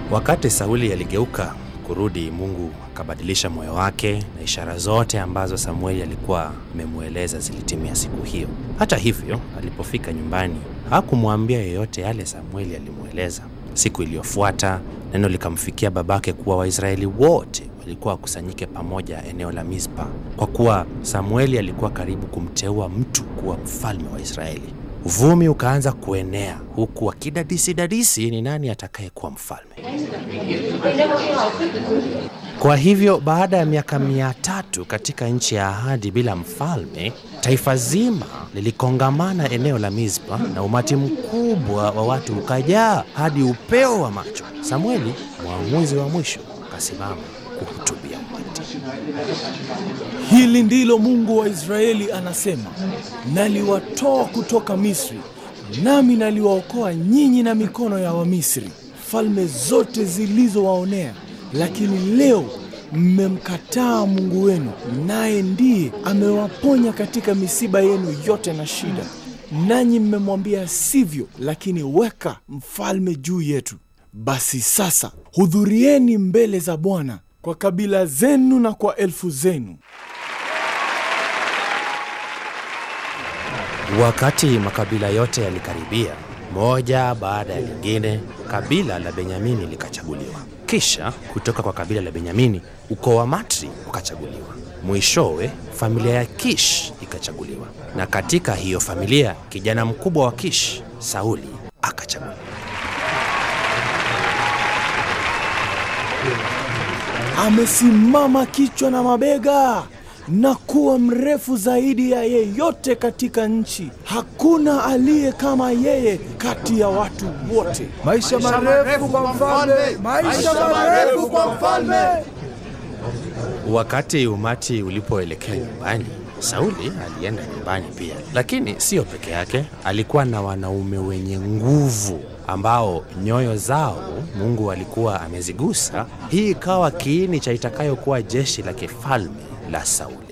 Wakati Sauli aligeuka kurudi, Mungu akabadilisha moyo wake, na ishara zote ambazo Samueli alikuwa amemweleza zilitimia siku hiyo. Hata hivyo, alipofika nyumbani hakumwambia yeyote yale Samueli alimweleza. Siku iliyofuata neno likamfikia babake kuwa Waisraeli wote walikuwa wakusanyike pamoja eneo la Mispa, kwa kuwa Samueli alikuwa karibu kumteua mtu kuwa mfalme wa Israeli. Uvumi ukaanza kuenea huku wakidadisi dadisi ni nani atakayekuwa mfalme. Kwa hivyo baada ya miaka mia tatu katika nchi ya ahadi bila mfalme, taifa zima lilikongamana eneo la Mispa na umati mkubwa wa watu ukajaa hadi upeo wa macho. Samueli, mwamuzi wa mwisho, akasimama kuhutubia umati. Hili ndilo Mungu wa Israeli anasema, naliwatoa kutoka Misri, nami naliwaokoa nyinyi na mikono ya Wamisri, falme zote zilizowaonea. Lakini leo mmemkataa Mungu wenu, naye ndiye amewaponya katika misiba yenu yote na shida. Nanyi mmemwambia sivyo, lakini weka mfalme juu yetu. Basi sasa hudhurieni mbele za Bwana kwa kabila zenu na kwa elfu zenu. Wakati makabila yote yalikaribia, moja baada ya lingine, kabila la Benyamini likachaguliwa. Kisha kutoka kwa kabila la Benyamini, ukoo wa Matri ukachaguliwa. Mwishowe familia ya Kish ikachaguliwa, na katika hiyo familia kijana mkubwa wa Kish, Sauli, akachaguliwa. Amesimama kichwa na mabega na kuwa mrefu zaidi ya yeyote katika nchi. Hakuna aliye kama yeye kati ya watu wote. Maisha marefu kwa mfalme! Maisha marefu kwa mfalme! Wakati umati ulipoelekea nyumbani, Sauli alienda nyumbani pia, lakini sio peke yake. Alikuwa na wanaume wenye nguvu ambao nyoyo zao Mungu alikuwa amezigusa. Hii ikawa kiini cha itakayokuwa jeshi la kifalme la Sauli.